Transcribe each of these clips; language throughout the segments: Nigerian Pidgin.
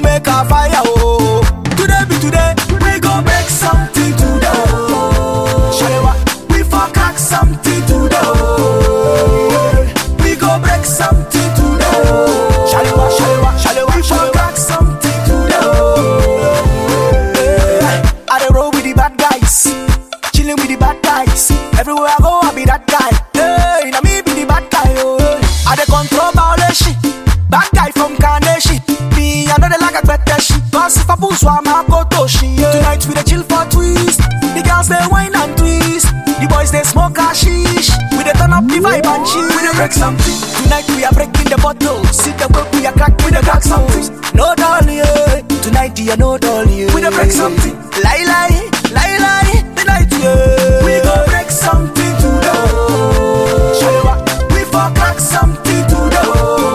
make a fire, oh. Today be today, we go break something today, oh. Shalewa, we for crack something today, oh. We go break something today, oh. Shalewa, shalewa, shalewa, we for crack something today, oh. Yeah. I dey roll with the bad guys, chilling with the bad guys. Everywhere I go, I be that guy. Hey, now me be the bad guy, oh. I dey control violation, bad guy from Carnation. Me, I know they like a better shit. Cause if I push one, I go to shit. Tonight we dey chill for twist. The girls they wine and twist. The boys they smoke hashish. We dey turn up the vibe and chill. We dey break something. Tonight we are breaking the bottle. See the way we are cracking the crack something. No dolly, yeah. Tonight yeah, no dolly, yeah. We dey break something. Lie lie, lie lie. Tonight yeah. We go break something today. Shalewa, we for crack something today.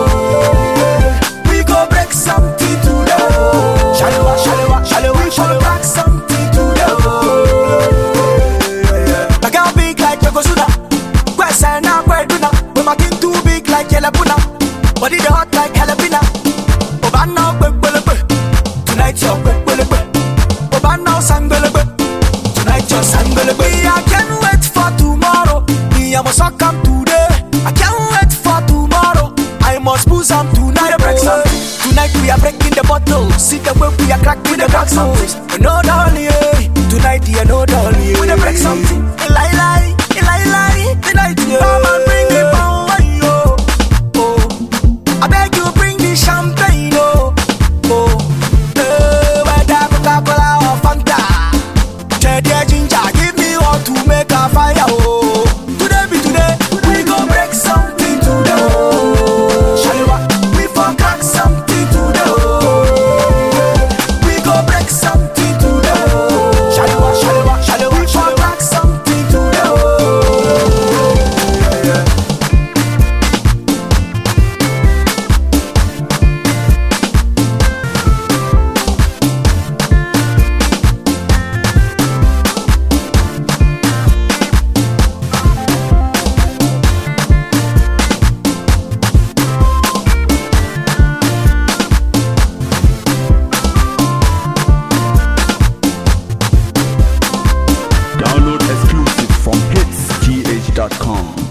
We go break something today. Shalewa, shalewa, shalewa, we for crack something today. My girl big like Yokozuna. Kwesa na kweduna. We making too big like Yelabuna. Body the hot like Halabina. Obana kwekwelegwe. Tonight you're kwekwelegwe. Obana sangbelegbwe. Tonight you're sangbelegbwe. I can't wait for tomorrow. Me I must not come today. I can't wait for tomorrow. I must pull some tonight. Break something. Tonight we are breaking the bottle. See the way we are cracking the crack something. No dolly, eh. Tonight yeah, no dolly. eh. We dey break something. Lie lie, lie lie. Tonight yeah. Come and bring it down, yo. Oh, I beg you bring the champagne, oh. Oh, eh, whether Coca-Cola or Fanta. Jedi ginger, give me all to make a fire, oh. Today be today, we go break something today, oh. Shalewa, we for crack something today, oh. We go break something today, oh. Shalewa, shalewa, shalewa, we for crack something today, oh. Download exclusive from hitsgh.com.